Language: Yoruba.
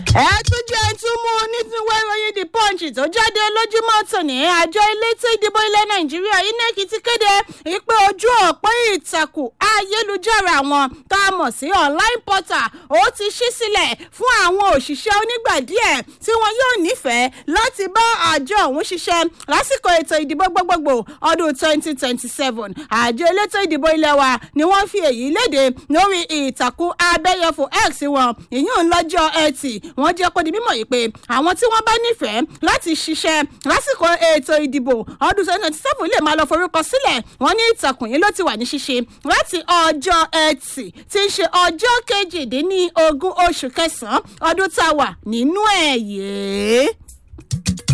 ẹ tún jẹ́ tún mú nítúwé ìròyìn the punch tó jáde lójúmọ́ tòní àjọ elétò ìdìbò ilẹ̀ nàìjíríà inec ti kéde ìpè ojú òpó ìtàkùn ayélujára wọn tá a mọ̀ sí online portal ó ti ṣí sílẹ̀ fún àwọn òṣìṣẹ́ onígbà díẹ̀ tí wọn yóò nífẹ̀ẹ́ láti bá àjọ ọ̀hún ṣiṣẹ́ lásìkò ètò ìdìbò gbogbogbò ọdún twenty twenty seven àjọ elétò ìdìbò ilẹ̀ wa ni wọ́n fi èyí léde lórí ìtàkùn abẹ́yẹfò x wọn ìyún lọ́jọ́ ẹtì wọ́n jẹ́ kó di mímọ̀ yìí pé àwọn tí wọ́n bá nífẹ̀ẹ́ láti ṣiṣẹ́ lásìkò ètò ìdìbò ọdún twenty twenty seven lè máa lọ forúkọ sílẹ̀ wọ́n ní ìtàkùn yìí ló ti wà ní ṣíṣe láti ọjọ́ ẹtì tí í ṣe ọjọ́ kejìdínlógún oṣù kẹsàn-án ọdún tá a wà nínú ẹ̀ yìí.